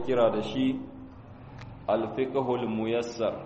kira da shi alfiqhul muyassar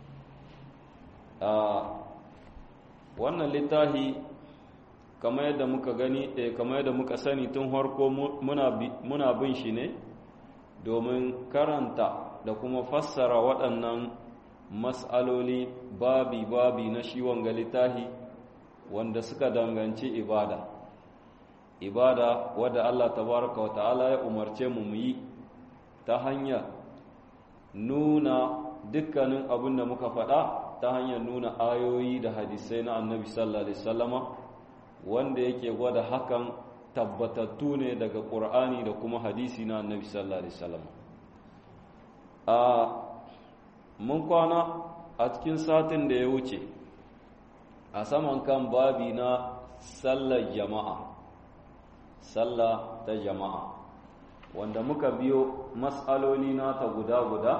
wannan littafi kamar yadda muka gani eh, kamar yadda muka sani tun harko muna bin shi ne domin karanta da kuma fassara waɗannan mas'aloli babi-babi na shi wanga littafi wanda suka danganci ibada ibada wadda Allah tabaraka wa ta'ala ya umarce mu mu yi ta hanyar nuna dukkanin abin da muka faɗa ta hanyar nuna ayoyi da hadisai na annabi sallallahu alaihi wasallama wanda yake gwada hakan tabbatattu ne daga ƙur'ani da kuma hadisi na annabi sallallahu alaihi wasallama a mun kwana a cikin satin da ya wuce a saman kan babi na sallar jama'a sallah ta jama'a wanda muka biyo matsaloli nata guda-guda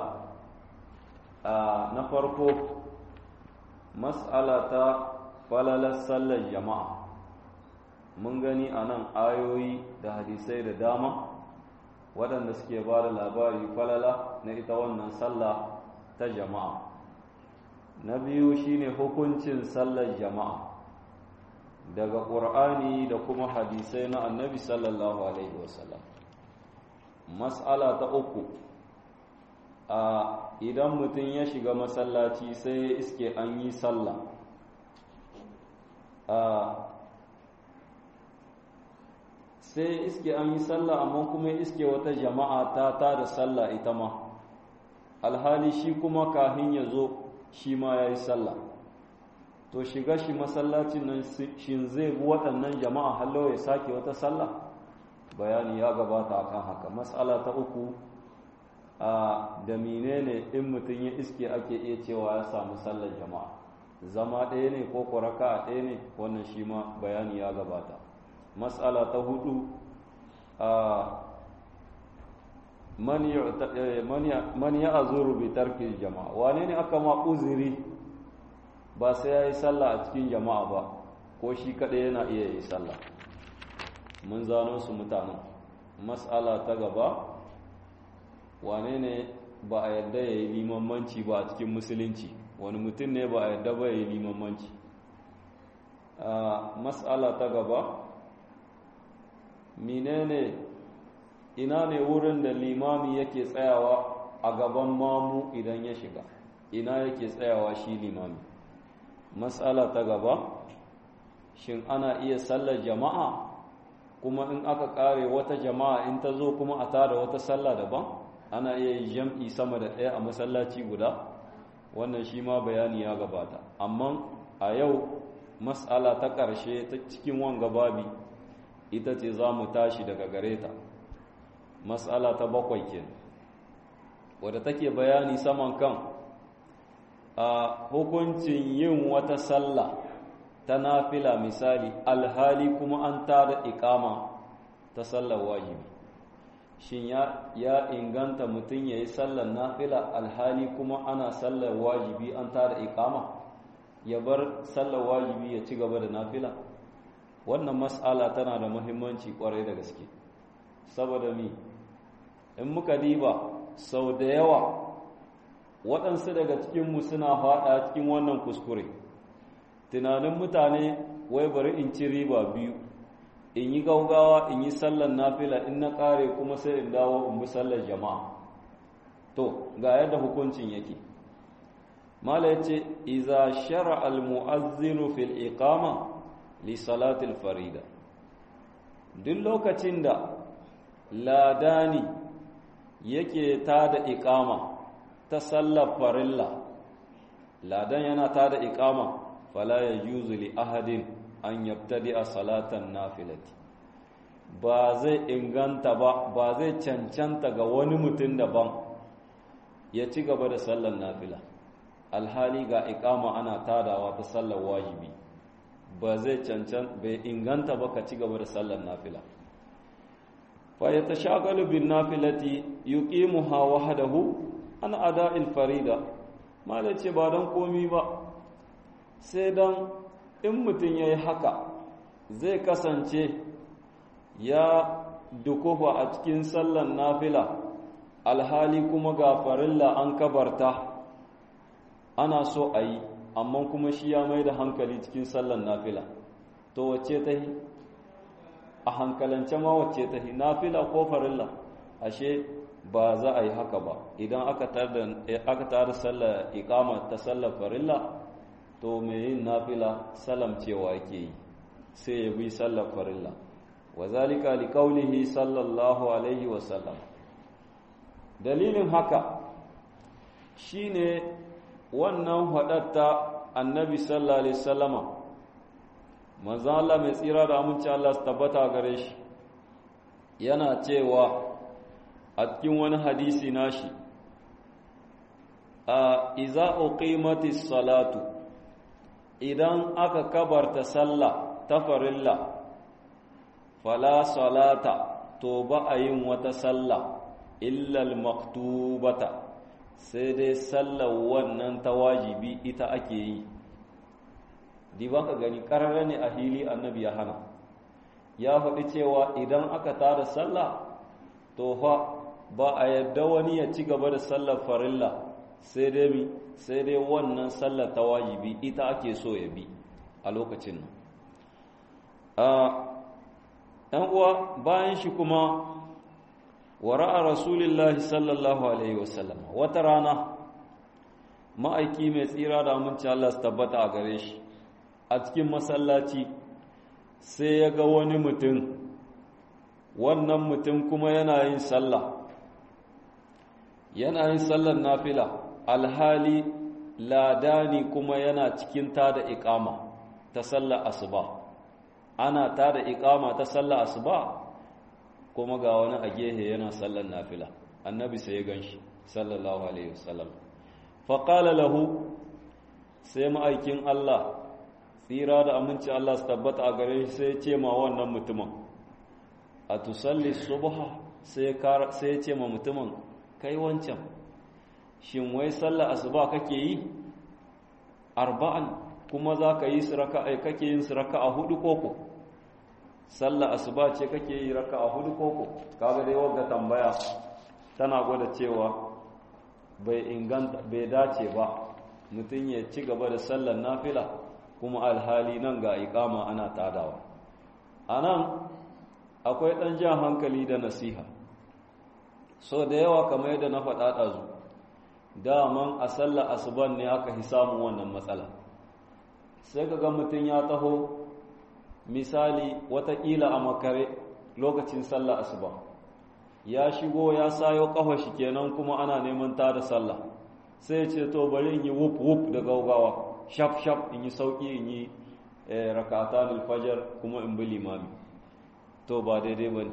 na farko matsala ta falalar sallar jama'a mun gani a nan ayoyi da hadisai da dama waɗanda suke ba da labari falala na ita wannan sallah ta jama'a na biyu shine hukuncin sallar jama'a daga ƙur'ani da kuma hadisai na annabi sallallahu alaihi wasallam mas'ala ta uku a idan mutum ya shiga masallaci sai ya iske an yi sallah sai iske an yi sallah amma kuma iske wata jama'a ta ta da sallah ita ma alhali shi kuma kahin ya zo shi ma ya yi sallah to shiga shi masallacin nan shin zai bi waɗannan jama'a hallo ya sake wata sallah bayani ya gabata akan haka matsala ta uku a da menene in mutum ya iske ake iya cewa ya samu sallar jama'a zama ɗaya ne ko kuraka a ɗaya ne wannan shi ma bayani ya gabata matsala ta hudu a man ya azuru bi tarki jama'a wane ne aka ma uzuri ba sai ya yi sallah a cikin jama'a ba ko shi kaɗai yana iya yi sallah mun zano su mutanen matsala ta gaba wane ne ba a yadda ya yi limamanci ba a cikin musulunci wani mutum ne ba a yadda ba ya yi limamanci matsala ta gaba menene ina ne wurin da limami yake tsayawa a gaban mamu idan ya shiga ina yake tsayawa shi limami matsala ta gaba shin ana iya sallar jama'a kuma in aka kare wata jama'a in ta zo kuma a tada wata sallah daban ana iya yi jam'i sama da ɗaya a masallaci guda wannan shi ma bayani ya gabata amma a yau matsala ta ƙarshe ta cikin wanga babi ita ce za mu tashi daga gare ta matsala ta bakwai ke wadda take bayani saman kan a hukuncin yin wata sallah ta nafila misali alhali kuma an tada ikama ta sallar wajibi shin ya, ya inganta mutum ya yi sallar nafila alhali kuma ana sallar wajibi an tada ikama ya bar sallar wajibi ya ci gaba da nafila wannan mas'ala tana da muhimmanci kwarai da gaske saboda mi in muka diba sau da yawa waɗansu daga cikinmu suna faɗa cikin wannan kuskure tunanin mutane wai bari in ci riba biyu in yi gaugawa in yi sallar nafila in na ƙare kuma sai in dawo in bi sallar jama'a to ga yadda hukuncin yake mala yace iza shara al mu'azzinu fil iqama li salatil farida duk lokacin da ladani yake tada iqama ta sallar farilla ladan yana tada iqama fala yajuzu li ahadin an yabtadi a salatan nafilati ba zai inganta ba ba zai cancanta ga wani mutum daban ya ci gaba da sallar nafila alhali ga iqama ana tadawa ta sallar wajibi ba zai cancan bai inganta ba ka ci gaba da sallar nafila fa yatashagalu bin nafilati yuqimuha wahdahu an ada'il farida malace ba dan komi ba sai dan in mutum ya yi haka zai kasance ya dukufa a cikin sallan nafila alhali kuma ga farilla an kabarta ana so a yi amma kuma shi ya mai da hankali cikin sallan nafila to wacce ta yi a hankalance ma wacce ta yi nafila ko farilla ashe ba za a yi haka ba idan aka tara sallar ikama ta sallar farilla to mai yin nafila salam cewa yake yi sai ya bi sallar farilla wa zalika liqaulihi sallallahu alaihi wa sallam dalilin haka shine wannan hadatta annabi sallallahu alaihi wasallama manzo Allah mai tsira da aminci Allah su tabbata gare shi yana cewa a cikin wani hadisi nashi a iza uqimatis salatu idan aka kabarta sallah ta farilla fala salata to ba a yin wata sallah illal maktubata sai dai sallar wannan ta wajibi ita ake yi di ba ka gani ƙararra ne a hili annabi ya hana ya faɗi cewa idan aka tada sallah to fa ba a yadda wani ya ci gaba da sallar farilla sai dai mi sai dai wannan sallar ta wajibi ita ake so ya bi a lokacin nan ɗan uwa bayan shi kuma wara'a rasulillahi sallallahu alaihi wasallam wata rana ma'aiki mai tsira da aminci Allah su tabbata a gare shi a cikin masallaci sai ya ga wani mutum wannan mutum kuma yana yin sallah yana yin sallar nafila alhali ladani kuma yana cikin tada iqama ta sallar asuba ana tada iqama ta sallar asuba kuma ga wani a gehe yana sallar nafila annabi sai ya ganshi sallallahu alaihi wasallam faqala lahu sai ma'aikin Allah tsira da aminci Allah su tabbata a gare shi sai ya ce ma wannan mutumin a tusalli subha sai ya ce ma mutumin kai wancan shin wai sallar asuba kake yi arba'an kuma za ka yi su raka'a kake yin su raka'a hudu koko sallar asuba ce kake yi raka'a hudu koko kaga dai wanda tambaya tana gwada cewa bai inganta bai dace ba mutum ya ci gaba da sallar nafila kuma alhali nan ga iqama ana tadawa anan akwai dan jan hankali da nasiha so da yawa kamar yadda na faɗa ɗazu daman a sallar asuban ne aka fi samun wannan matsala sai ka ga mutum ya taho misali watakila a makare lokacin sallar asuba ya shigo ya sayo ƙafa shi kenan kuma ana neman ta da sallah sai ce to bari in yi wuf wuf da gaugawa shaf shaf in yi sauƙi in yi rakata fajar kuma in bi limami to ba daidai ba ne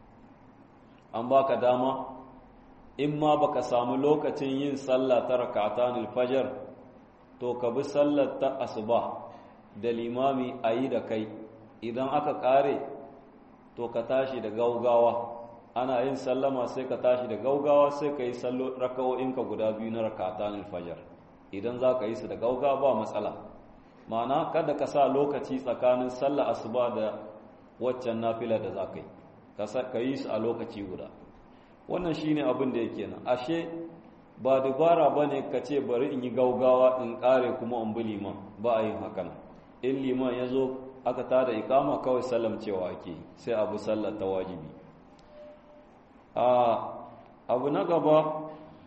an baka dama in ma baka samu lokacin yin sallah ta rakatan alfajar to ka bi sallar ta asuba da limami a yi da kai idan aka kare to ka tashi da gaugawa ana yin sallama sai ka tashi da gaugawa sai ka yi raka'o'inka guda biyu na rakatan alfajar idan za ka yi su da gaugawa ba matsala ma'ana kada ka sa lokaci tsakanin sallar asuba da waccan nafila da za ka yi ka yi su a lokaci guda wannan shine abin da yake nan ashe ba dubara ba ne ka ce bari in yi gaugawa in kare kuma in bi liman ba a yin hakan in liman ya zo aka tada ikama kawai sallam cewa ake sai abu sallar ta wajibi abu na gaba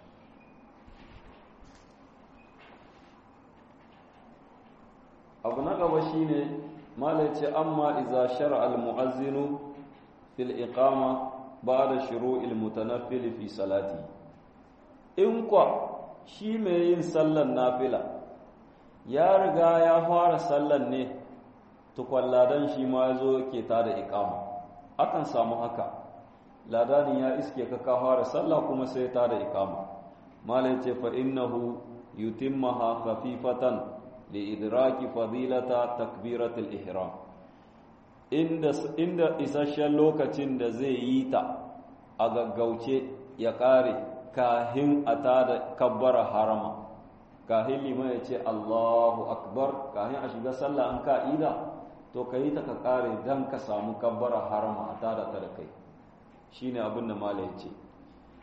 abu na gaba shine malace amma iza shar'a al-mu'azzinu fil iqama ba'da shuru'il mutanaffil fi salati in kwa shi mai yin sallan nafila ya riga ya fara sallan ne tukwan ladan shi ma yazo ke tada iqama akan samu haka ladanin ya iske ka ka fara sallah kuma sai tada iqama malace fa innahu yutimmaha khafifatan li'idraki fadilata takbiratul ihram inda inda isasshen lokacin da zai yi ta a gaggauce ya kare kahin a tada kabbara harama kahin liman ya ce Allahu akbar kahin a shiga sallah an ka'ida to ka yi ta ka kare dan ka samu kabbara harama a tada ta da kai shine abin da mala ya ce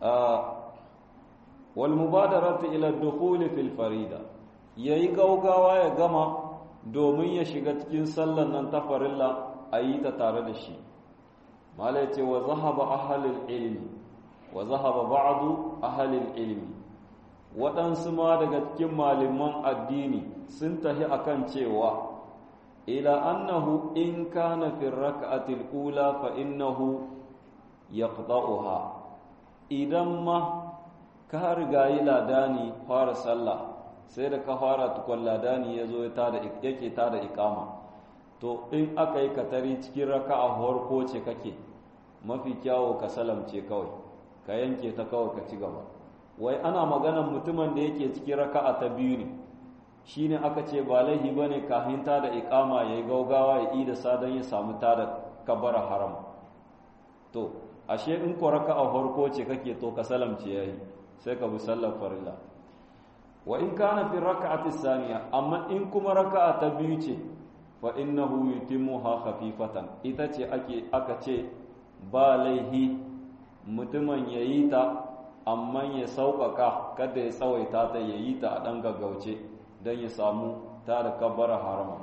wal mubadaratu ila dukhuli fil farida yayi gaugawa ya gama domin ya shiga cikin sallan nan ta farilla ayi ta tare da shi malai ce wa zahaba ahlul ilmi wa zahaba ba'du ahlul ilmi waɗansu ma daga cikin malaman addini sun tahi akan cewa ila annahu in kana fi rak'atil ula fa innahu yaqta'uha idan ma ka riga yi ladani fara sallah sai da ka fara tukun ladani ya zo yake ta da ikama to in aka yi katari cikin raka a farko ce kake mafi kyawo ka salamce kawai ka yanke ta kawai ka ci gaba wai ana maganan mutumin da yake cikin raka'a ta biyu ne shine aka ce ba laihi bane kafin ta da ikama yayi gaugawa ya ida sadan ya samu ta da kabara haram to ashe in ko raka'a farko ce kake to ka salamce yayi sai ka bi sallar farilla wa in kana fi raka'ati saniya amma in kuma raka'a ta biyu ce fa innahu yutimmuha khafifatan ita ce ake aka ce ba laihi mutumin yayi ta amma ya sauƙaƙa kada ya tsawaita ta yayi ta a ɗan gaggauce don ya samu ta da kabbara harama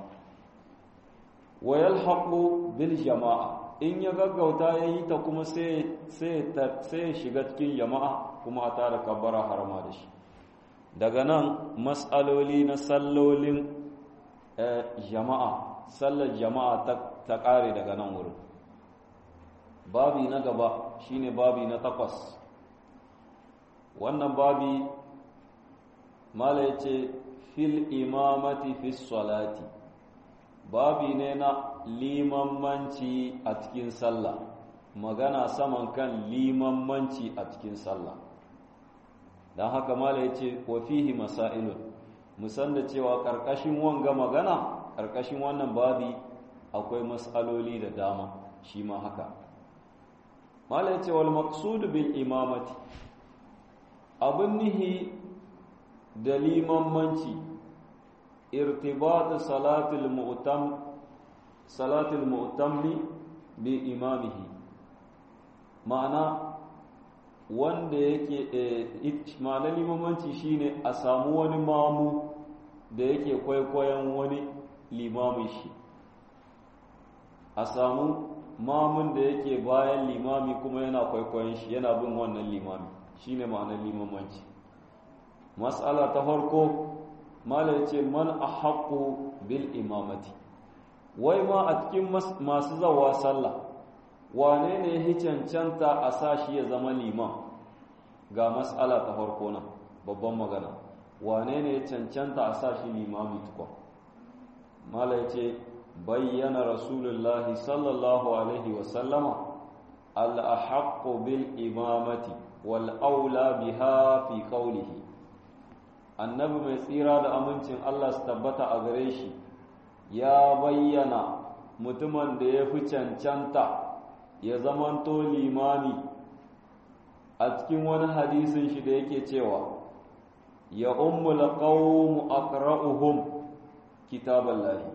wa yalhaqu bil jama'a in ya gaggauta yayi ta kuma sai sai sai shiga cikin jama'a kuma ta da kabbara harama da shi daga nan mas'aloli na sallolin jama'a sallar jama'a ta ƙare daga nan wurin babi na gaba shine babi na takwas wannan babi mala ya ce fil imamati fi salati babi ne na limanmanci a cikin sallah magana saman kan limanmanci a cikin sallah don haka mala ya ce wa fihi masailun musan da cewa ƙarƙashin wanga magana ƙarƙashin wannan babi akwai matsaloli da dama shi ma haka mala ya ce wal maqsudu bil imamati abin nihi da limanmanci irtibat salatul mu'tam salatul mu'tammi bi imamihi ma'ana wanda yake ma'ana limanmanci shine a samu wani mamu da yake kwaikwayon wani limamin shi a samu mamun da yake bayan limami kuma yana kwaikwayon shi yana bin wannan limami shine ma'anar limamanci mas'ala ta farko mala yace man ahqqu bil imamati wai ma a cikin masu zawa sallah wane ne ya cancanta a sa shi ya zama liman ga mas'ala ta farko nan babban magana wane ne ya cancanta a sa shi limami tukwa mala yace bayyana rasulullahi sallallahu alaihi wasallama al-ahqqu bil imamati wal'aula biha fi ƙaunihi annabi mai tsira da amincin Allah su tabbata a gare shi ya bayyana mutumin da ya fi cancanta ya zamanto limami a cikin wani hadisin shi da yake cewa ya ummul qawmu aqra'uhum kitaballahi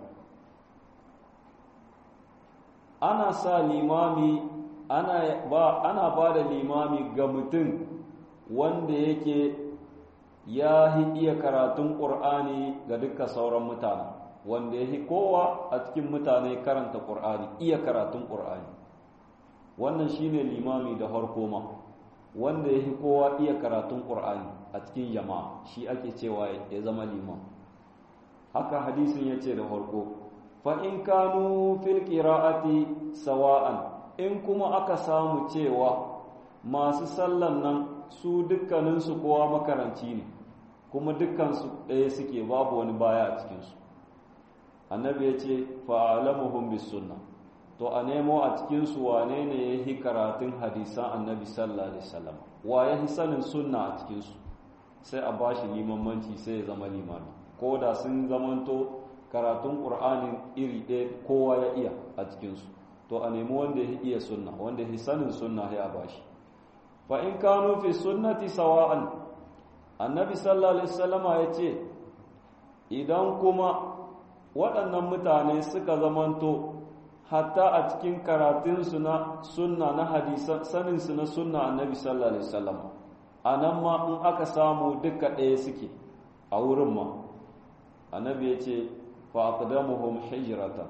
ana sa limami ana ba ana ba da limami ga mutum wanda yake ya iya karatun ƙur'ani ga duka sauran mutane wanda ya kowa a cikin mutane karanta ƙur'ani iya karatun ƙur'ani wannan shine limami da harko ma wanda ya kowa iya karatun ƙur'ani a cikin jama'a shi ake cewa ya zama liman haka hadisin ya ce da harko fa in kanu fil qira'ati sawa'an in kuma aka samu cewa masu sallan nan su dukkaninsu kowa makaranci ne kuma dukkansu ɗaya suke babu wani baya a cikinsu annabi ya ce fa'alamuhum bis sunna to a nemo a cikinsu wane ne ya yi karatun hadisan annabi sallallahu alaihi wasallam wa ya yi sanin sunna a cikinsu sai a ba shi limamanci sai ya zama limami ko da sun zamanto karatun ƙur'anin iri ɗaya kowa ya iya a cikinsu to a nemi wanda ya iya sunna wanda ya sanin sunna ya bashi fa in kanu fi sunnati sawa'an annabi sallallahu alaihi wasallama yace idan kuma waɗannan mutane suka zamanto hatta a cikin karatun su na sunna na hadisan sanin su na sunna annabi sallallahu alaihi wasallama a nan ma in aka samu duka ɗaya suke a wurin ma annabi ya ce fa'aqdamuhum hijratan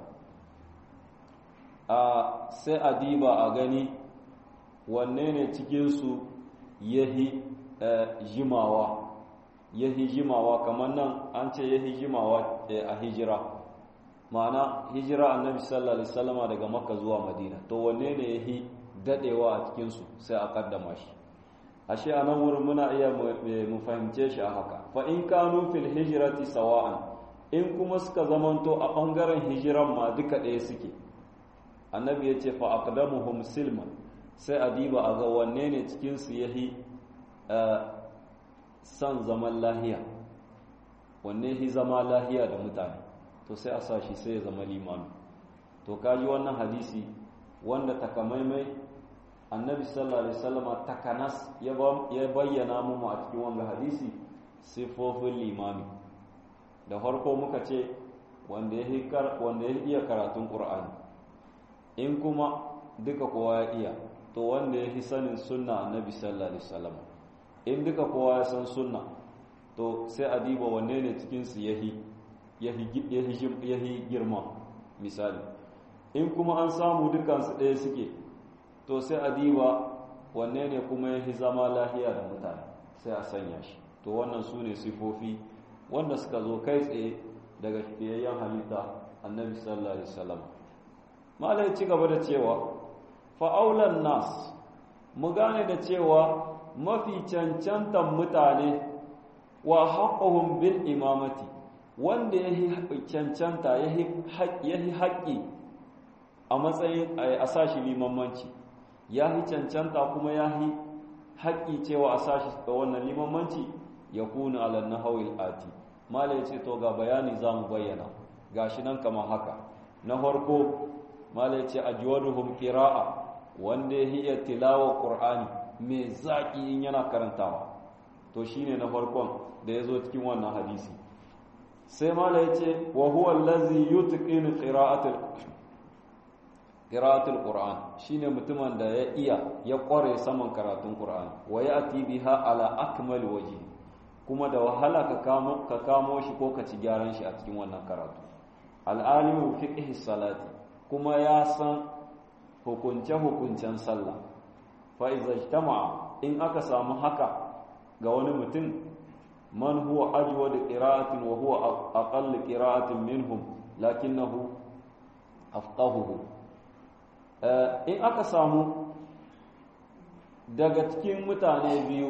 a sai a diba a gani wanne ne cikinsu yahi jimawa yahi jimawa kamar nan an ce yahi jimawa a hijira ma'ana hijira annabi sallallahu alaihi wasallama daga makka zuwa madina to wanne ne yahi dadewa a cikinsu sai a kaddama shi ashe a nan wurin muna iya mu fahimce shi a haka fa in kanu fil hijrati sawa'an in kuma suka zamanto a bangaren hijiran ma duka ɗaya suke annabi ya ce fa aqdamuhum silman sai a diba a ga wanne ne cikin su yahi san zaman lahiya wanne hi zama lahiya da mutane to sai a sa shi sai ya zama limami to kaji wannan hadisi wanda takamaimai annabi sallallahu alaihi wasallama takanas ya bayyana mu a cikin wannan hadisi sifofin limami da farko muka ce wanda ya wanda ya iya karatun qur'ani in kuma duka kowa ya iya to wanda ya fi sanin sunna annabi sallallahu alaihi wasallama in duka kowa ya san sunna to sai a diba wanne ne cikin su yahi yahi girma misali in kuma an samu dukansu ɗaya suke to sai a diba wanne ne kuma ya fi zama lahiya da mutane sai a sanya shi to wannan su ne sifofi wanda suka zo kai tsaye daga fiyayyen halitta annabi sallallahu alaihi wasallam malai ci gaba da cewa fa'aulan nas mu gane da cewa mafi cancantan mutane wa haƙahun bil imamati wanda ya yi cancanta ya yi haƙƙi a matsayin a sashi limamanci ya yi cancanta kuma ya yi haƙƙi cewa a sashi da wannan limamanci ya kuna alan na hawil ati mala ya ce to ga bayani za mu bayyana ga shi nan kama haka na farko mala ya ce a jiwaduhum kira'a wanda ya iya tilawa ƙur'ani mai zaƙi in yana karantawa to shine na farkon da ya zo cikin wannan hadisi sai mala ya ce wa huwa allazi yutqinu qira'atul qira'atul qur'an shine mutumin da ya iya ya kware saman karatun qur'ani wa ya'ti biha ala akmal wajhi kuma da wahala ka kamo ka kamo shi ko ka ci gyaran shi a cikin wannan karatu al-alimu fiqh salati kuma ya san hukunce hukuncen sallah fa iza ijtama'a in aka samu haka ga wani mutum man huwa ajwad qira'atin wa huwa aqall qira'atin minhum lakinnahu afqahuhu in aka samu daga cikin mutane biyu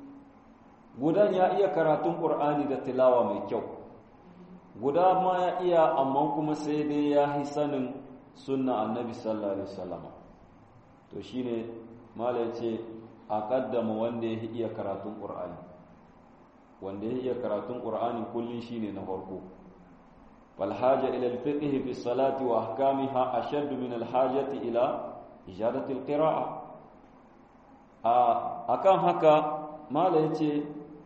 gudan ya iya karatun qur'ani da tilawa mai kyau guda ma ya iya amma kuma sai dai ya yi sanin sunna annabi sallallahu alaihi wasallam to shine mala yace a kaddama wanda ya iya karatun qur'ani wanda ya iya karatun qur'ani kullun shine na farko fal haja ila al fiqh fi salati wa ahkamiha ashadd min al hajati ila ijadati al qira'a a akan haka mala yace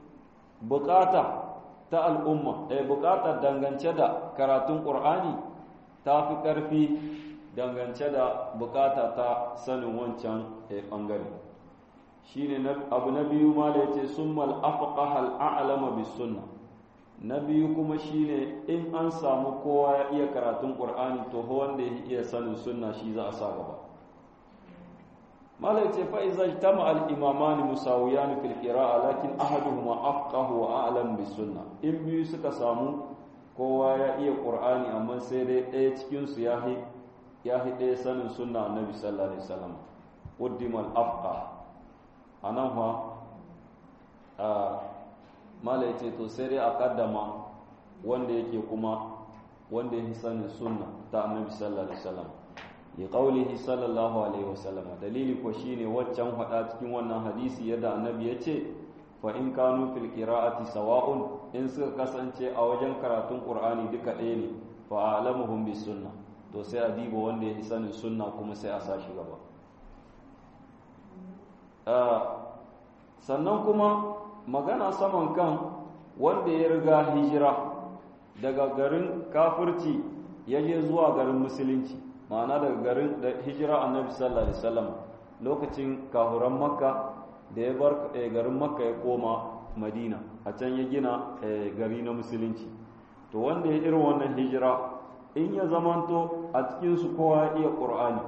bukata ta al'umma eh bukata dangance da karatun qur'ani ta fi karfi dangance da bukata ta sanin wancan bangare shine abu na biyu ma da yace summal afqaha al'alama bis sunna na biyu kuma shine in an samu kowa ya iya karatun qur'ani to wanda ya iya sanin sunna shi za a sa gaba mala yace fa iza ijtama al imamani musawiyan fil qira'a lakin ahaduhuma afqahu wa a'lam bis sunna in biyu suka samu kowa ya iya qur'ani amma sai dai ɗaya cikin su ya ya ɗaya sanin sunna annabi sallallahu alaihi wasallam qaddima al afqah a nan fa mala ce to sai dai a kaddama wanda yake kuma wanda yake sanin sunna ta annabi sallallahu alaihi wasallam ya qaulihi sallallahu alaihi wasallam dalili ko shine waccan hada cikin wannan hadisi yadda annabi ya ce fa in kanu fil qira'ati sawa'un in suka kasance a wajen karatun qur'ani duka ɗaya ne fa alamuhum bis sunna to sai a diba wanda yake sanin sunna kuma sai a sa shi gaba sannan kuma magana saman kan wanda ya riga hijira daga garin kafirci ya je zuwa garin musulunci ma'ana daga garin da hijira annabi sallallahu alaihi wasallam lokacin kahuran makka da ya bar garin makka ya koma madina a can ya gina gari na musulunci to wanda ya irin wannan hijira in ya zamanto a cikinsu kowa ya iya ƙur'ani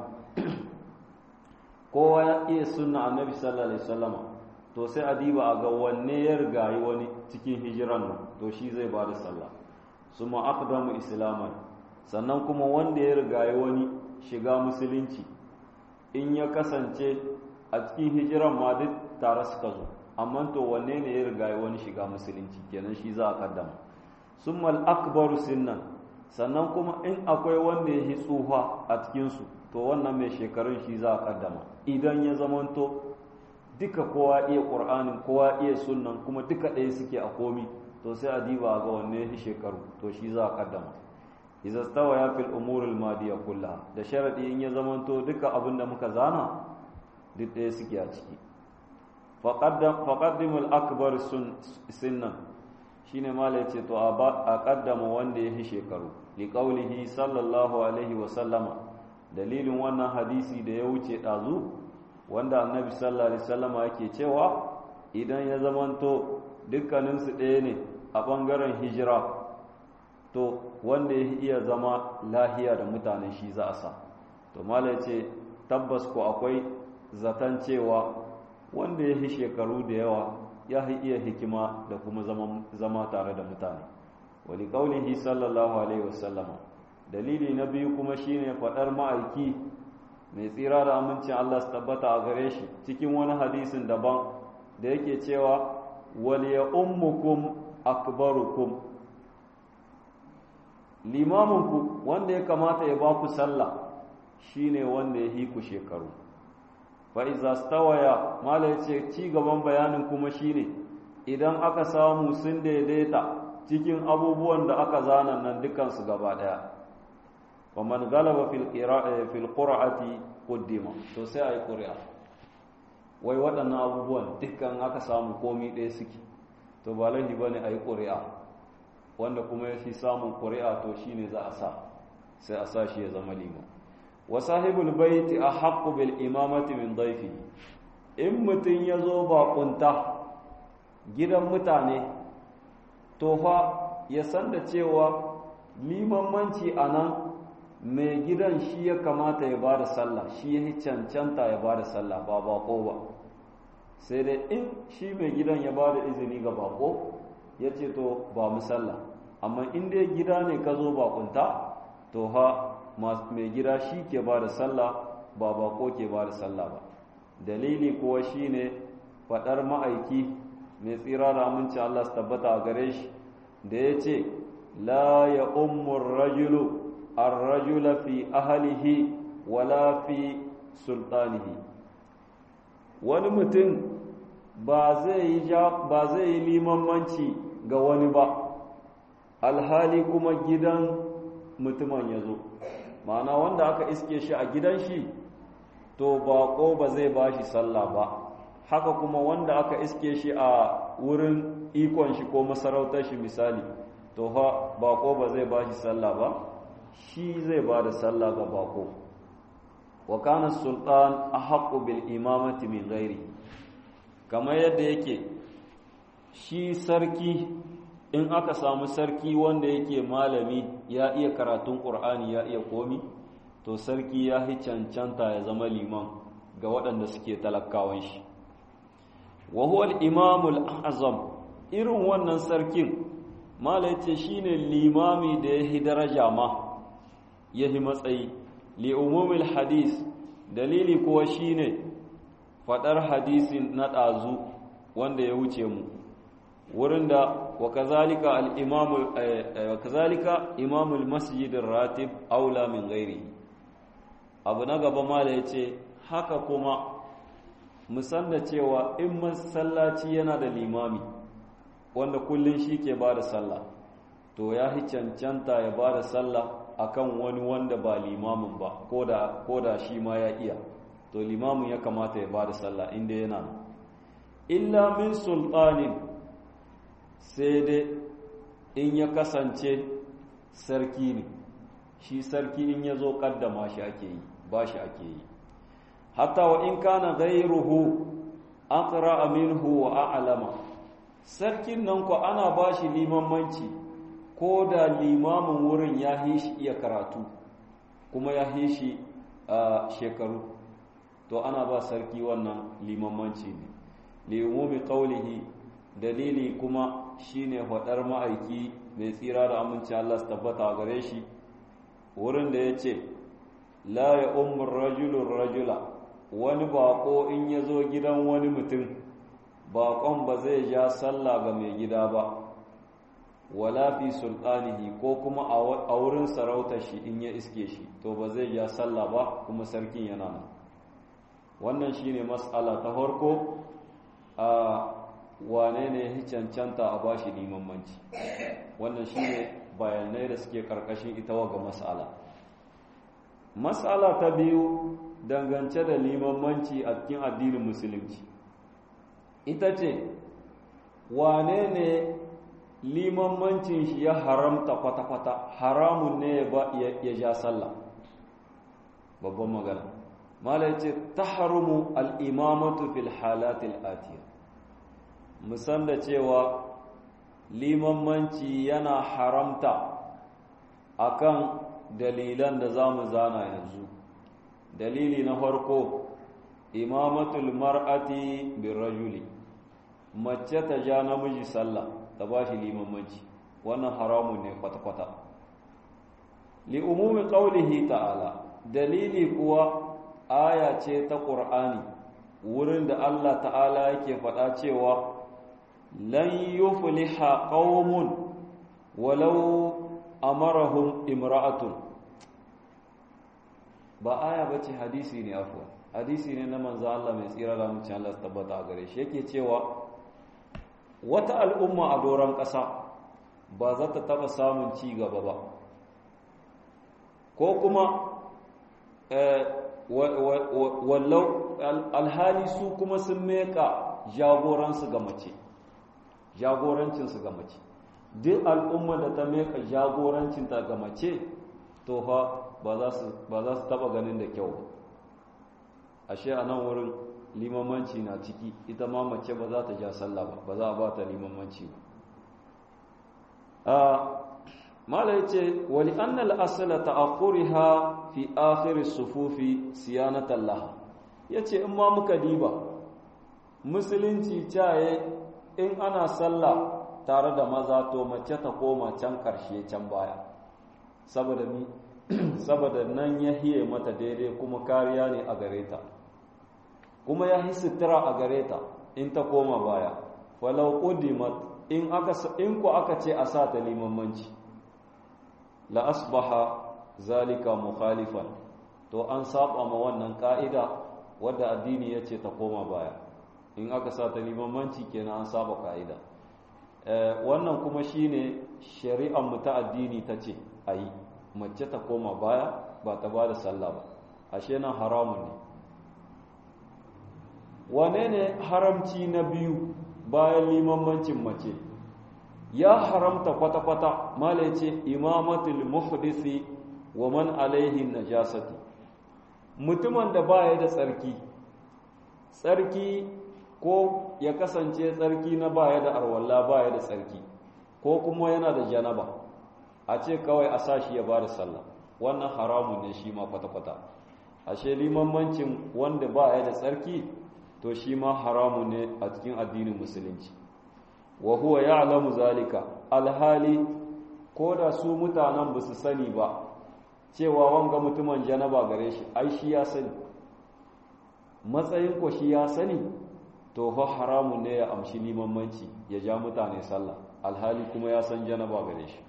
kowa ya iya sunna annabi sallallahu alaihi wasallama to sai a diba a ga wanne ya rigayi wani cikin hijiran nan to shi zai ba da sallah suma aqdamu islaman sannan kuma wanda ya rigayi wani shiga musulunci in ya kasance a cikin hijiran ma duk tare suka zo amma to wanne ne ya rigayi wani shiga musulunci kenan shi za a kaddama summal akbaru sinnan sannan kuma in akwai wanda ya yi tsufa a cikinsu to wannan mai shekarun shi za a kaddama idan ya zamanto duka kowa iya ƙur'anin kowa iya sunnan kuma duka ɗaya suke a komi to sai a diba ga wanne ya shekaru to shi za a kaddama iza stawa ya fil umuril madiya kulla da sharadi in ya zamanto duka abin da muka zana duk ɗaya suke a ciki faqaddimul akbar sinnan shine mala yace to a kaddama wanda ya shekaru li qaulihi sallallahu alaihi wa sallama dalilin wannan hadisi da ya wuce dazu wanda annabi sallallahu alaihi wasallama yake cewa idan ya zamanto dukkaninsu ɗaya ne a ɓangaren hijira to wanda ya iya zama lahiya da mutane shi za a sa to mala ce tabbas ko akwai zaton cewa wanda ya yi shekaru da yawa ya iya hikima da kuma zama tare da mutane wali kaulihi sallallahu alaihi wasallama dalili na biyu kuma shine faɗar ma'aiki mai tsira da amincin Allah su tabbata a gare shi cikin wani hadisin daban da yake cewa wal ya ummukum akbarukum limaminku wanda ya kamata ya ba ku sallah shine wanda ya yi ku shekaru fa iza stawaya mala yace ci gaban bayanin kuma shine idan aka samu sun daidaita cikin abubuwan da aka zana nan dukan su gaba daya wa man galaba fil qira'a fil qur'ati qaddima to sai ayi qur'a wai waɗannan abubuwan dukkan aka samu komi ɗaya suke to ba laifi bane ayi qur'a wanda kuma ya fi samun ƙuri'a to shi ne za a sa sai a sa shi ya zama liman wa sahibul baiti a haƙƙu bil imamati min daifi in mutum ya zo baƙunta gidan mutane to fa ya san da cewa limanmanci a nan mai gidan shi ya kamata ya ba da sallah shi ya cancanta ya ba da sallah ba baƙo ba sai dai in shi mai gidan ya ba da izini ga baƙo ya ce to ba mu sallah amma in dai gida ne ka zo bakunta to ha mai gida shi ke ba da sallah ba bako ke ba da sallah ba dalili kuwa shine faɗar ma'aiki mai tsira da aminci Allah su tabbata a gare shi da ya ce la ya ummur rajulu ar-rajula fi ahlihi wala fi sultanihi wani mutum ba zai yi limanmanci ga wani ba alhali kuma gidan mutumin ya zo ma'ana wanda aka iske shi a gidan shi to bako ba zai ba shi sallah ba haka kuma wanda aka iske shi a wurin ikon shi ko masarautar shi misali to ha bako ba zai ba shi sallah ba shi zai ba da sallah ga bako wa kana sultan ahqqu bil imamati min ghairi kamar yadda yake shi sarki in aka samu sarki wanda yake malami ya iya karatun ƙur'ani ya iya komi to sarki ya yi cancanta ya zama liman ga waɗanda suke talakawan shi wa huwa al-imamul azam irin wannan sarkin mala yace shine limami da yahi daraja ma yahi matsayi li umumil hadis dalili kuwa shine fadar hadisin na ɗazu wanda ya wuce mu wurin da wa kazalika al-imamu wa kazalika imamul masjidir ratib aula min ghairi abu na gaba mala yace haka kuma musan da cewa in masallaci yana da limami wanda kullun shi ke bada sallah to ya hi cancanta ya bada sallah akan wani wanda ba limamin ba koda koda shi ma ya iya to limamin ya kamata ya bada sallah inda yana illa min sultanin sai dai in ya kasance sarki ne shi sarki in ya zo kaddama shi ake yi ba shi ake yi hatta wa in kana gairuhu aqra minhu wa a'lama sarkin nan ko ana bashi limamanci ko da limamin wurin ya shi iya karatu kuma ya shi shekaru to ana ba sarki wannan limamanci ne liumumi qawlihi dalili kuma shine faɗar ma'aiki mai tsira da aminci Allah su tabbata gare shi wurin da ya ce la ya umar rajulun rajula wani bako in ya zo gidan wani mutum bakon ba zai ja sallah ga mai gida ba wala fi sultanihi ko kuma a wurin sarautar shi in ya iske shi to ba zai ja sallah ba kuma sarkin yana nan wannan shine mas'ala ta farko a wane ne ya cancanta a bashi limamanci wannan shine bayanai da suke karkashin ita ga mas'ala mas'ala ta biyu dangance da limamanci a cikin addinin musulunci ita ce wane ne limanmancin shi ya haramta kwata-kwata haramun ne ya ja sallah babban magana mala ya ce ta harumu al'imamatu fil halatil atiyar musan da cewa limanmanci yana haramta akan dalilan da za mu zana yanzu dalili na farko imamatul mar'ati bin rajuli mace ta ja namiji sallah ta ba shi limanmanci wannan haramun ne kwata-kwata li umumi qaulihi ta'ala dalili kuwa aya ce ta ƙur'ani wurin da Allah ta'ala yake faɗa cewa lan yufliha qaumun walau amarahum imra'atun ba aya bace hadisi ne afwa hadisi ne na manzo Allah mai tsira da mutum Allah tabbata a gare shi yake cewa wata al'umma a doron ƙasa ba za ta taɓa samun ci gaba ba ko kuma wallau alhali su kuma sun meka jagoransu ga mace jagorancinsu ga mace duk al'umma da ta meka jagorancinta ga mace to fa ba za su taɓa ganin da kyau ashe a nan wurin limamanci na ciki ita ma mace ba za ta ja sallah ba ba za a ba ta limamanci ba mala ya ce wali annal asala ta'akhuriha fi akhir sufufi siyanatan laha yace in ma muka diba musulunci caye in ana sallah tare da maza to mace ta koma can karshe can baya saboda mi saboda nan ya hiye mata daidai kuma kariya ne a gare ta kuma ya yi sutura a gare ta in ta koma baya falau udimat in aka in ku aka ce a sa ta limamanci la asbaha zalika mukhalifan to an saba ma wannan ka'ida wadda addini ya ce ta koma baya in aka sa ta limamanci kenan an saba ka'ida wannan kuma shine shari'ar mu ta addini ta ce ayi mace ta koma baya ba ta ba da sallah ba ashe nan haramun ne wane ne haramci na biyu bayan limammancin mace ya haramta kwata-kwata mala ya ce imamatul muhdisi wa man alaihi najasati mutumin da baya da tsarki tsarki ko ya kasance tsarki na baya da arwalla baya da tsarki ko kuma yana da janaba a ce kawai a sashi ya bada sallah wannan haramun ne shi ma kwata-kwata ashe limammancin wanda baya da tsarki to shi ma haramun ne a cikin addinin musulunci wa huwa ya'lamu zalika alhali ko da su mutanen ba su sani ba cewa wanga mutumin janaba gare shi ai shi ya sani matsayin ko shi ya sani to fa haramun ne ya amshi limamanci ya ja mutane sallah alhali kuma ya san janaba gare shi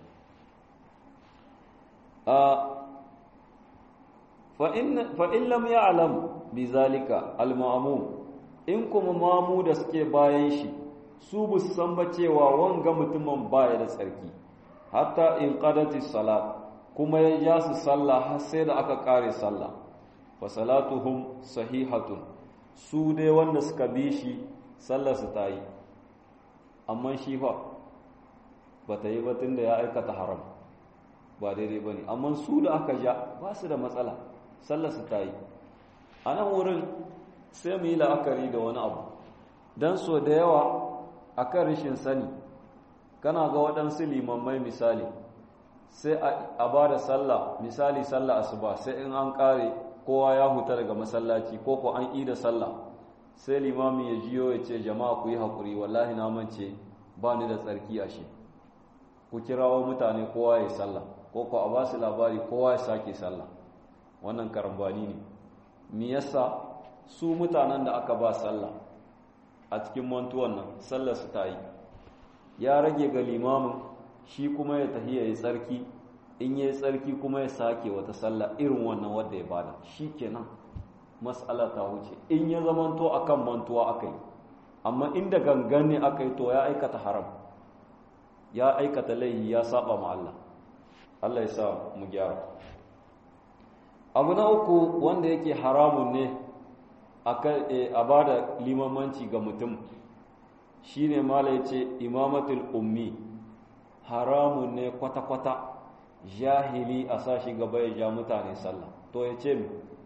fa in lam ya'lam bi zalika al-ma'mum in kuma mamu da suke bayan shi su bu san ba cewa wanga mutumin baya da tsarki hatta in qadati salat kuma ya ja su sallah har sai da aka kare sallah fa salatuhum sahihatun su dai wanda suka bi shi sallar su ta yi amma shi fa ba ta yi ba da ya aikata haram ba daidai ba ne amma su da aka ja ba su da matsala sallar su ta yi a nan wurin sai mu yi la'akari da wani abu don so da yawa a kan rashin sani kana ga waɗansu limammai misali sai a ba da sallah misali sallah asuba sai in an ƙare kowa ya huta daga masallaci ko ko an yi da sallah sai limamin ya jiyo ya ce jama'a ku yi haƙuri wallahi na mance ba ni da tsarki a shi ku kirawo mutane kowa ya sallah ko ko a ba su labari kowa ya sake sallah wannan karambani ne me yasa su mutanen da aka ba sallah a cikin mantuwan nan sallar su ta yi ya rage ga limamin shi kuma ya tafi ya yi tsarki in ya yi tsarki kuma ya sake wata sallah irin wannan wadda ya bada shi kenan matsala ta wuce in ya zamanto akan mantuwa aka yi amma inda gangan ne aka yi to ya aikata haram ya aikata laihi ya saba ma Allah Allah ya sa mu gyara abu na uku wanda yake haramun ne a ba da limamanci ga mutum shi ne mala ya ce imamatul ummi haramun ne kwata-kwata jahili a sashi gaba ya ja mutane sallah to ya ce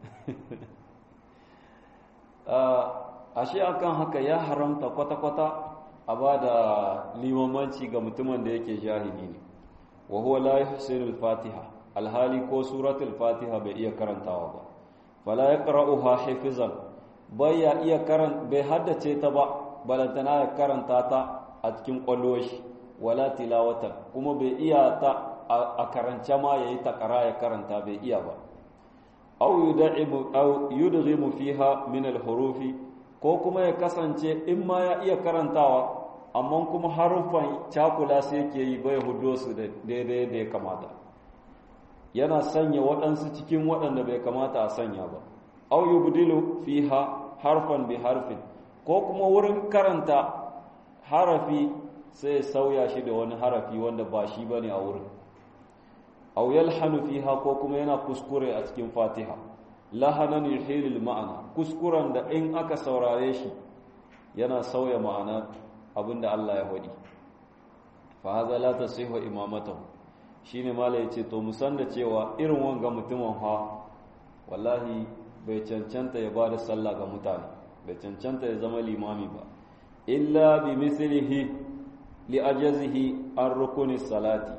ashe akan haka ya haramta kwata-kwata a ba da limamanci ga mutumin da yake jahili ne wa huwa la yuhsinul fatiha alhali ko suratul fatiha bai iya karantawa ba fala yaqra'uha hifzan bai ya iya karan bai haddace ta ba balantana ya karanta ta a cikin kwalloshi wala tilawatan kuma bai iya ta a karance ma yayi takara ya karanta bai iya ba aw yud'imu aw yudghimu fiha min alhurufi ko kuma ya kasance in ma ya iya karantawa amma kuma harufan cakula sai yake yi bai hudo su daidai da ya kamata yana sanya waɗansu cikin waɗanda bai kamata a sanya ba au yubdilu fiha harfan bi harfin ko kuma wurin karanta harafi sai sauya shi da wani harafi wanda ba shi bane a wurin au yalhanu fiha ko kuma yana kuskure a cikin fatiha lahanan yuhilul ma'ana kuskuren da in aka saurare shi yana sauya ma'ana abinda Allah ya faɗi fa hadha la tasihu imamatahu shine mala yace to musan da cewa irin wanga mutumin fa wallahi bai cancanta ya bada sallah ga mutane bai cancanta ya zama limami ba illa bi mislihi li ajazihi an rukuni salati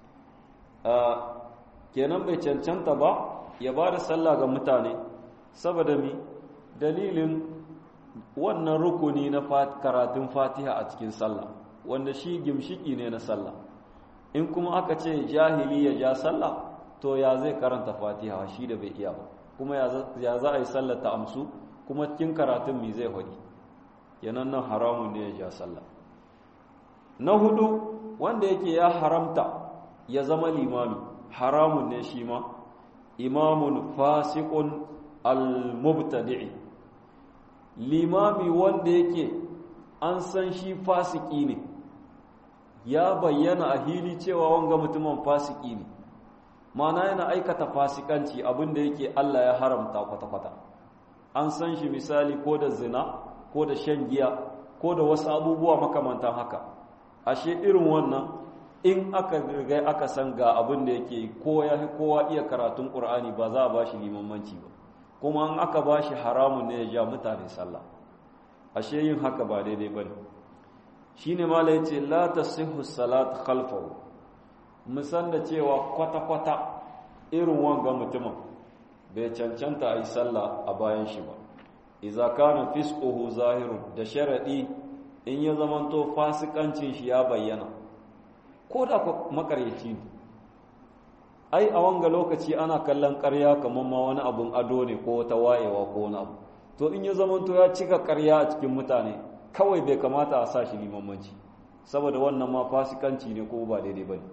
kenan bai cancanta ba ya bada sallah ga mutane saboda mi dalilin wannan rukuni na karatun fatiha a cikin sallah wanda shi gimshiki ne na sallah in kuma aka ce jahili ya ja sallah to ya zai karanta fatiha shi da bai iya ba kuma ya za a yi sallah ta amsu kuma cikin karatun mi zai hudi yanan nan haramun ne ya ja sallah na hudu wanda yake ya haramta ya zama limami haramun ne shi ma imamun fasiqun al-mubtadi'i limami wanda yake an san shi fasiki ne ya bayyana a hili cewa wanga mutumin fasiki ne mana yana aikata fasikanci abinda yake Allah ya haramta kwata-kwata an san shi misali ko da zina ko da shan giya ko da wasu abubuwa makamantan haka ashe irin wannan in aka riga aka san ga abin da yake ko ya kowa iya karatun Qur'ani ba za a bashi limamanci ba kuma an aka ba shi haramun ne ya ja mutane sallah ashe yin haka ba daidai ba ne shi ne mala ya ce la ta sihu salat khalfahu musan da cewa kwata-kwata irin wanga mutumin bai cancanta a yi sallah a bayan shi ba iza kana fisquhu zahirun da sharadi in ya zamanto fasikancin shi ya bayyana ko da makaryaci ne ai a wanga lokaci ana kallon ƙarya kamar ma wani abun ado ne ko wata wayewa ko wani abu to in ya zamanto ya cika ƙarya a cikin mutane kawai bai kamata a sa shi limamanci saboda wannan ma fasikanci ne ko ba daidai ba ne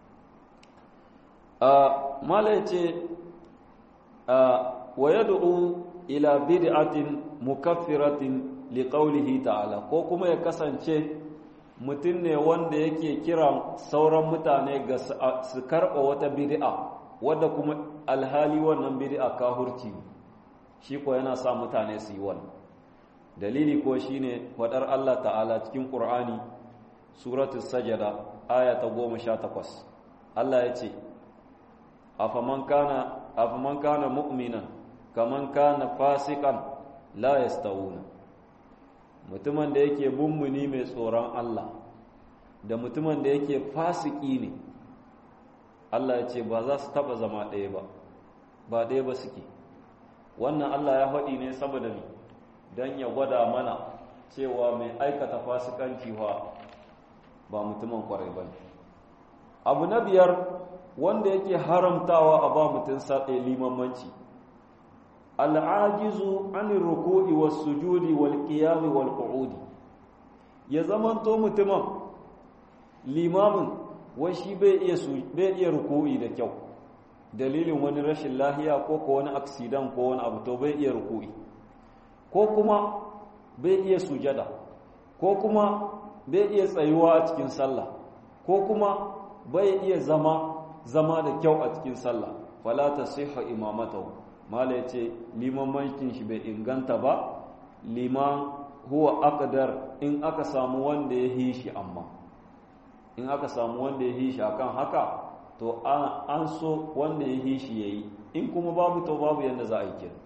mala ya ce wa yad'u ila bid'atin mukaffiratin liqaulihi ta'ala ko kuma ya kasance mutum ne wanda yake kiran sauran mutane ga su karɓa wata bid'a wadda kuma alhali wannan bid'a kahurci shi ko yana sa mutane su yi wannan dalili ko shine wadar Allah ta'ala cikin Qur'ani suratul sajada aya ta 18 Allah ya ce afaman kana afaman kana mu'minan kaman kana fasikan la yastawuna mutumin da yake mummuni mai tsoron Allah da mutumin da yake fasiki ne Allah ya ce ba za su taba zama ɗaya ba ba ɗaya ba suke wannan Allah ya faɗi ne saboda ni don ya gwada mana cewa mai aikata fasikanci wa ba mutumin kwarai ba abu na biyar wanda yake haramtawa a ba mutum saɗe limamanci al'ajizu anir ruku'i was sujudi wal qiyami wal qu'udi ya zamanto mutumin limamin wai shi bai iya bai iya ruku'i da kyau dalilin wani rashin lahiya ko ko wani accident ko wani abu to bai iya ruku'i ko kuma bai iya sujada ko kuma bai iya tsayuwa a cikin sallah ko kuma bai iya zama zama da kyau a cikin sallah fala tasihhu imamatahu mala yace liman mankin shi bai inganta ba liman huwa aqdar in aka samu wanda ya yi shi amma in aka samu wanda ya yi shi akan haka to an so wanda ya yi shi yayi in kuma babu to babu yanda za a yi kenan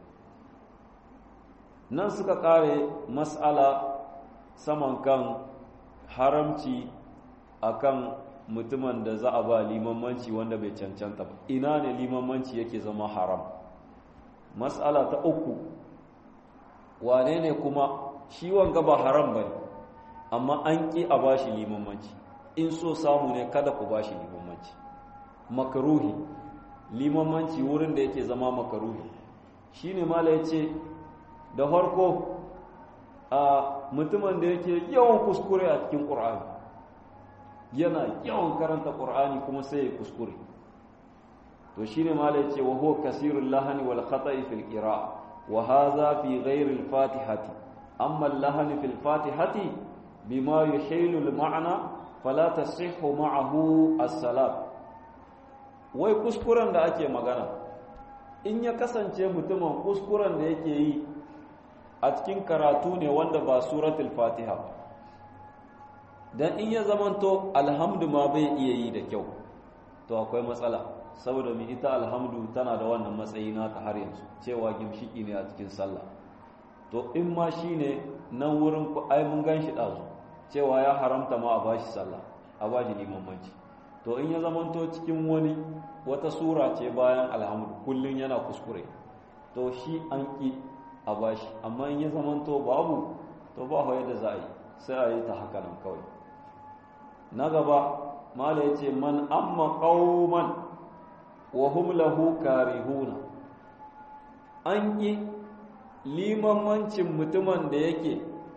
nan suka kare mas'ala saman kan haramci akan mutumin da za a ba limamanci wanda bai cancanta ba ina ne limamanci yake zama haram mas'ala ta uku wane ne kuma shi wanga ba haram ba ne amma an ƙi a ba shi limamanci in so samu ne kada ku ba shi limamanci makaruhi limamanci wurin da yake zama makaruhi shi ne mala ya ce da farko a mutumin da yake yawan kuskure a cikin ƙur'ani yana yawan karanta ƙur'ani kuma sai ya kuskure to shi ne mala ya ce wa huwa kasirul lahani wal khata'i fil qira wa hadha fi ghairi al fatihati amma al lahani fil fatihati bima yuhilu al ma'na fala tasihhu ma'ahu as-salat wai kuskuren da ake magana in ya kasance mutumin kuskuren da yake yi a cikin karatu ne wanda ba suratul fatiha ba dan in ya zamanto alhamdu ma bai iya yi da kyau to akwai matsala saboda mai ita alhamdu tana da wannan matsayi nata har yanzu cewa gimshiki ne a cikin sallah to in ma shine nan wurin ku ai mun ganshi dazu cewa ya haramta ma a bashi sallah a bashi limamanci to in ya zamanto cikin wani wata sura ce bayan alhamdu kullun yana kuskure to shi an ki a bashi amma in ya zamanto babu to ba hawa yadda za a yi sai a yi ta haka nan kawai na gaba mala ya ce man amma qauman wa hum lahu karihuna an yi limamancin mutumin da yake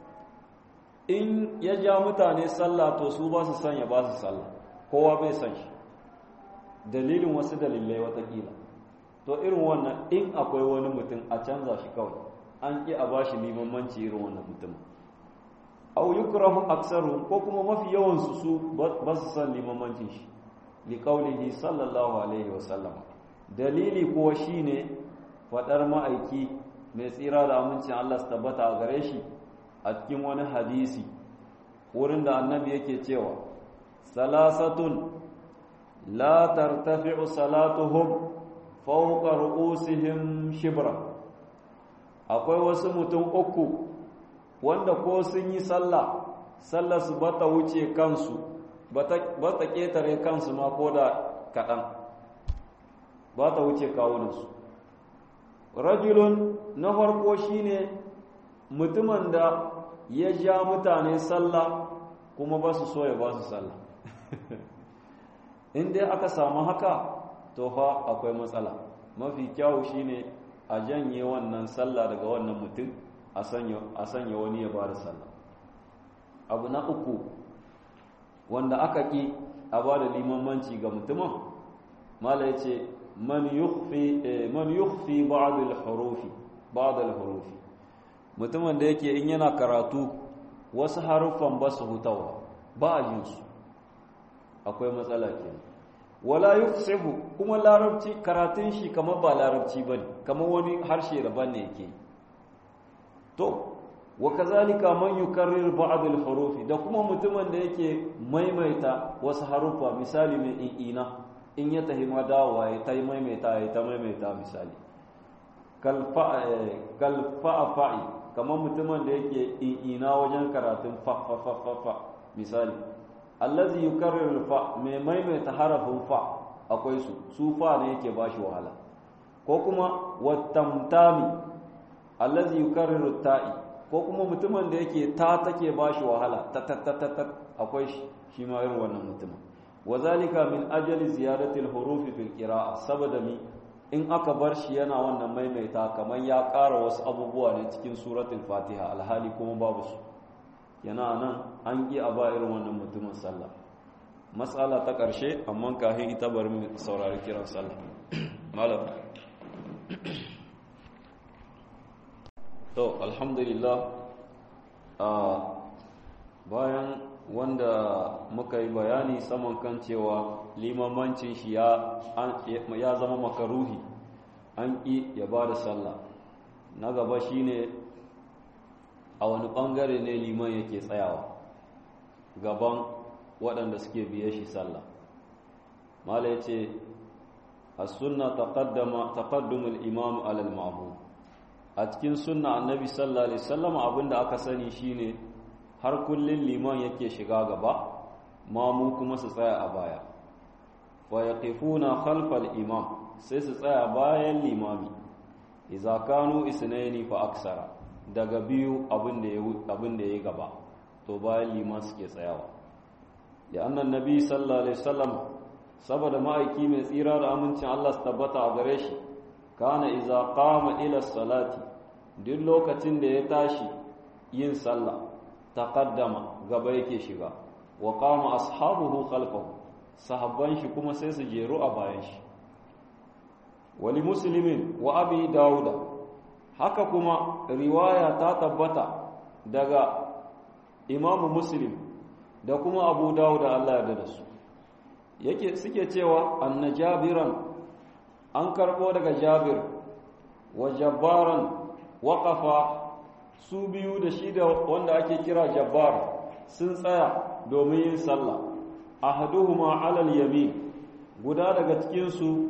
in ya ja mutane sallah to su ba su san ya ba su sallah kowa bai san shi dalilin wasu dalilai watakila to irin wannan in akwai wani mutum a canza shi kawai an ƙi a ba shi limamanci irin wannan mutumin au yukrahu aksaru ko kuma mafi yawansu su ba su san limamancin shi liƙaunihi sallallahu alaihi wasallam dalili kuwa shine faɗar ma'aiki mai tsira da amincin Allah su tabbata a gare shi a cikin wani hadisi wurin da annabi yake cewa salasatun la tartafi'u salatuhum fawqa ru'usihim shibra akwai wasu mutum uku wanda ko sun yi sallah sallah su bata wuce kansu ba ta ƙetare kansu ma ko da kaɗan ba ta wuce kawunansu rajulun na farko shine mutumin da ya ja mutane sallah kuma ba su so ya ba su sallah in dai aka samu haka to fa akwai matsala mafi kyawu shine a janye wannan sallah daga wannan mutum a sanya wani ya ba da sallah abu na uku wanda aka ƙi a ba da limamanci ga mutumin mala ya ce man yukhfi ba'd al-hurufi ba'd al-hurufi mutumin da yake in yana karatu wasu haruffan ba su hutawa ba a yin su akwai matsala kenan wala yufsihu kuma larabci karatun shi kamar ba larabci bane kamar wani harshe daban ne yake to wa kazalika man yukarrir ba'd al-hurufi da kuma mutumin da yake maimaita wasu haruffa misali mai ina in ya tahi ma dawowa ya ta maimaita ya ta maimaita misali kal fa'i kamar mutumin da yake ina wajen karatun fa fa fa fa fa misali allazi yukarriru fa mai maimaita harafin fa akwai su su fa ne yake bashi wahala ko kuma wattamtami allazi yukarriru ta'i ko kuma mutumin da yake ta take bashi wahala ta ta ta ta akwai shi shi ma irin wannan mutumin wazalika min ajali ziyadati al-hurufi fil qira'a saboda mi in aka bar shi yana wannan maimaita kamar ya ƙara wasu abubuwa ne cikin suratul fatiha alhali kuma babu su yana nan an ƙi a ba irin wannan mutumin sallah matsala ta ƙarshe amma kahin ita bari mu saurari kiran sallah malam to alhamdulillah a bayan wanda muka yi bayani saman kan cewa limamancin shi ya zama makaruhi an ƙi ya ba da sallah na gaba shine a wani ɓangare ne liman yake tsayawa gaban waɗanda suke biye shi sallah mala ya ce a sunna taƙaddumul imamu alal ma'amu a cikin sunna annabi sallallahu alaihi sallama abinda aka sani shine har kullum liman yake shiga gaba mamu kuma su tsaya a baya wa yaqifuna khalfal imam sai su tsaya bayan limami idza kanu isnaini fa aksara daga biyu abin da abin da yayi gaba to bayan liman suke tsayawa da annan nabi sallallahu alaihi wasallam saboda ma'aiki mai tsira da amincin Allah su tabbata a gare shi kana idza qama ila salati duk lokacin da ya tashi yin sallah taqaddama gaba yake shiga wa qama ashabuhu khalfahu sahabban shi kuma sai su jeru a bayan shi wali muslimin wa abi dauda haka kuma riwaya ta tabbata daga imamu muslim da kuma abu dauda Allah ya da su yake suke cewa anna jabiran an karbo daga jabir wa jabbaran waqafa su biyu da shi da wanda ake kira jabbar sun tsaya domin yin sallah ahaduhuma alal yamin guda daga cikin su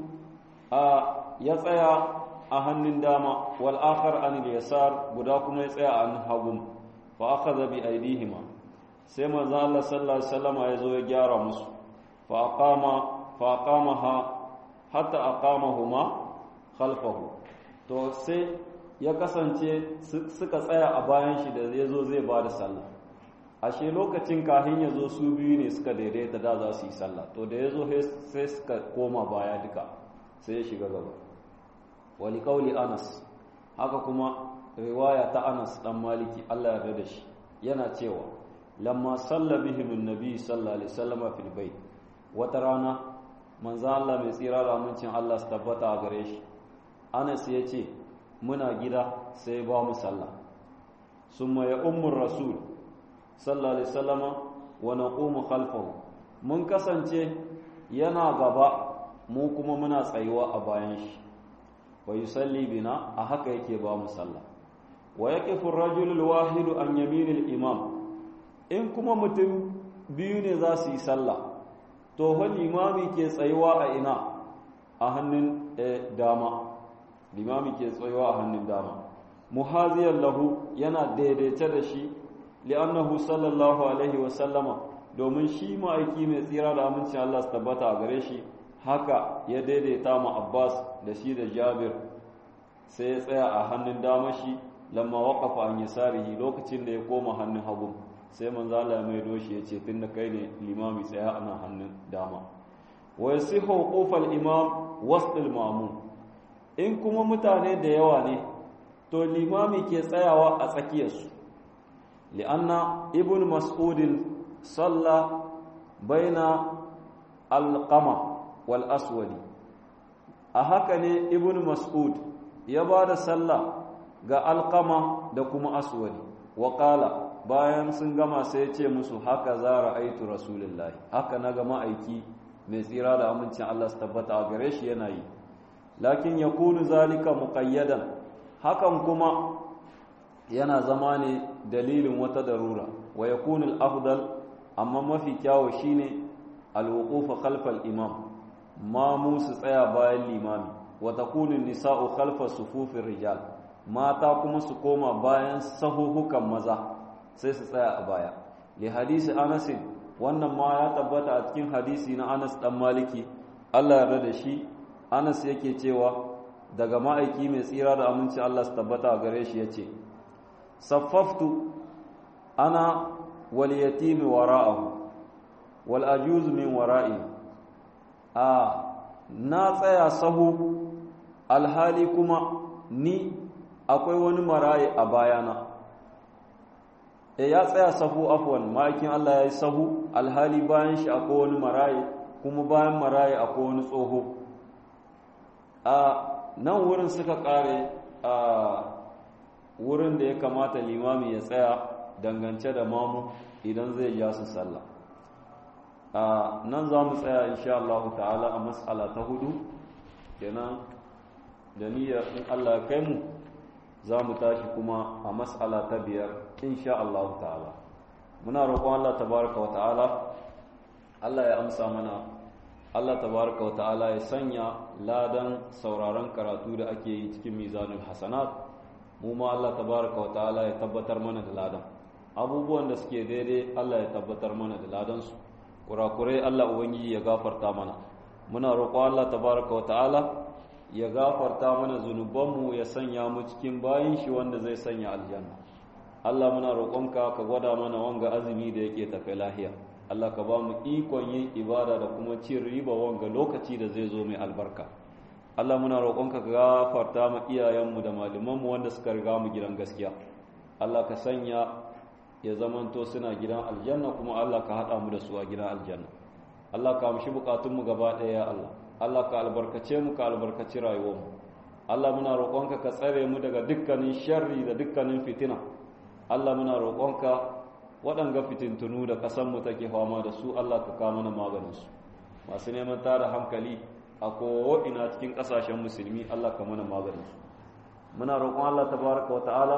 a ya tsaya a hannun dama wal akhar an yasar guda kuma ya tsaya a hannun hagu fa akhadha bi aydihima sai manzo Allah sallallahu alaihi wasallam ya zo ya gyara musu fa aqama fa aqamaha hatta aqamahuma khalfahu to sai ya kasance suka tsaya a bayan shi da ya zo zai ba da sallah ashe lokacin kahin ya zo su biyu ne suka daidaita da za su yi sallah to da ya zo sai suka koma baya duka sai ya shiga gaba wali kauli anas haka kuma riwaya ta anas dan maliki Allah ya da shi yana cewa lamma salla bihim annabi sallallahu alaihi wasallam fil bait wata rana manzo Allah mai tsira da amincin Allah su tabbata a gare shi anas ya ce muna gida sai ba mu sallah summa ya ummur rasul sallallahu alaihi wasallama wa naqumu khalfahu mun kasance yana gaba mu kuma muna tsayuwa a bayan shi wa yusalli bina a haka yake ba mu sallah wa yaqifu ar-rajulu al-wahidu an yamin imam in kuma mutum biyu ne za su yi sallah to fa limami ke tsayuwa a ina a hannun dama limami ke tsayuwa a hannun dama muhaziyar lahu yana daidaita da shi li'annahu sallallahu alaihi wa sallama domin shi ma'aiki mai tsira da amincin Allah su tabbata a gare shi haka ya daidaita ma Abbas da shi da Jabir sai ya tsaya a hannun dama shi lamma waqafa an yasarihi lokacin da ya koma hannun hagu sai manzo Allah mai doshi ya ce tunda kai ne limami tsaya ana hannun dama wa yasihu qufal imam wasl al-ma'mum in kuma mutane da yawa ne to limami ke tsayawa a tsakiyarsu li'anna ibn mas'udin salla baina alqama wal aswadi a haka ne ibn mas'ud ya ba da sallah ga alqama da kuma aswadi wa qala bayan sun gama sai ya ce musu haka za ra'aitu rasulullahi haka na ga ma'aiki mai tsira da amincin Allah su tabbata a gare shi yana yi lakin ya kunu zalika muƙayyadan hakan kuma yana zama ne dalilin wata darura wa ya kunu afdal amma mafi kyawo shine alwuqufa khalfal imam ma mu su tsaya bayan limami wa takunu nisa'u khalfa sufufin rijal mata kuma su koma bayan sahuhukan maza sai su tsaya a baya li hadisi Anas wannan ma ya tabbata a cikin hadisi na Anas dan Maliki Allah yarda da shi Anas yake cewa daga ma'aiki mai tsira da aminci Allah su tabbata a gare shi yace saffaftu ana wal yatim wara'ahu wal ajuz min wara'i a na tsaya sahu alhali kuma ni akwai wani maraye a bayana e ya tsaya sahu afwan ma'aikin Allah ya yi sahu alhali bayan shi akwai wani maraye kuma bayan maraye akwai wani tsoho a nan wurin suka kare a wurin da ya kamata limami ya tsaya dangance da mamu idan zai ja su sallah a nan za mu tsaya insha Allah ta'ala a mas'ala ta hudu kenan da niyyar in Allah ya kai mu za mu tashi kuma a mas'ala ta biyar insha Allah ta'ala muna roƙon Allah tabaraka wa ta'ala Allah ya amsa mana Allah tabaraka wa ta'ala ya sanya ladan sauraron karatu da ake yi cikin mizanul hasanat mu ma Allah tabaraka wa ta'ala ya tabbatar mana da ladan abubuwan da suke daidai Allah ya tabbatar mana da ladan su kurakurai Allah ubangiji ya gafarta mana muna roƙon Allah tabaraka wa ta'ala ya gafarta mana zunubanmu ya sanya mu cikin bayin shi wanda zai sanya aljanna Allah muna roƙonka ka gwada mana wanga azumi da yake tafe lahiya Allah ka ba mu ikon yin ibada da kuma cin riba wanga lokaci da zai zo mai albarka Allah muna roƙonka ka gafarta mu iyayenmu da malamanmu wanda suka riga mu gidan gaskiya Allah ka sanya ya zamanto suna gidan aljanna kuma Allah ka haɗa mu da su a gidan aljanna Allah ka amshi bukatunmu gaba ɗaya ya Allah Allah ka albarkace mu ka albarkaci rayuwarmu Allah muna roƙonka ka tsare mu daga dukkanin sharri da dukkanin fitina Allah muna roƙonka waɗanga fitintunu da ƙasanmu take fama da su Allah ka kawo mana maganinsu masu neman tada hankali a ko'ina cikin ƙasashen musulmi Allah ka mana maganinsu muna roƙon Allah tabaraka wa ta'ala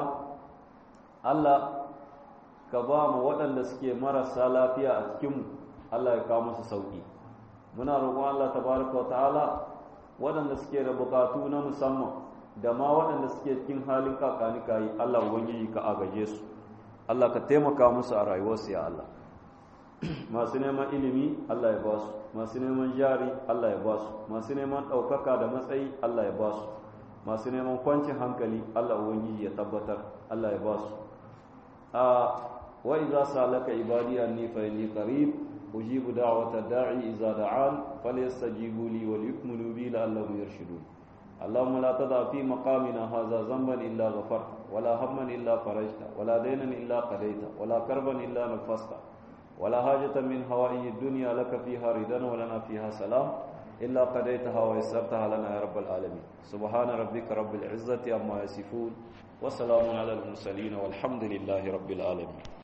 Allah ka ba mu waɗanda suke marasa lafiya a cikinmu Allah ya kawo musu sauƙi muna roƙon Allah tabaraka wa ta'ala waɗanda suke da buƙatu na musamman da ma waɗanda suke cikin halin kakanika yi Allah ubangiji ka agaje su Allah ka taimaka musu a rayuwarsu ya Allah masu neman ilimi Allah ya ba su masu neman jari Allah ya ba su masu neman ɗaukaka da matsayi Allah ya ba su masu neman kwancin hankali Allah ubangiji ya tabbatar Allah ya ba su a wa idza salaka ibadi anni fa inni qarib ujibu da'wata da'i idza da'an falyastajibu li wa liyu'minu bi la'allahum yarshudun اللهم لا تضع في مقامنا هذا ذنبا إلا غفرت ولا هما إلا فرجت ولا دينا إلا قضيت ولا كربا إلا نفست ولا حاجة من هوائي الدنيا لك فيها رضا ولنا فيها سلام إلا قضيتها ويسرتها لنا يا رب العالمين سبحان ربك رب العزة عما يصفون وسلام على المرسلين والحمد لله رب العالمين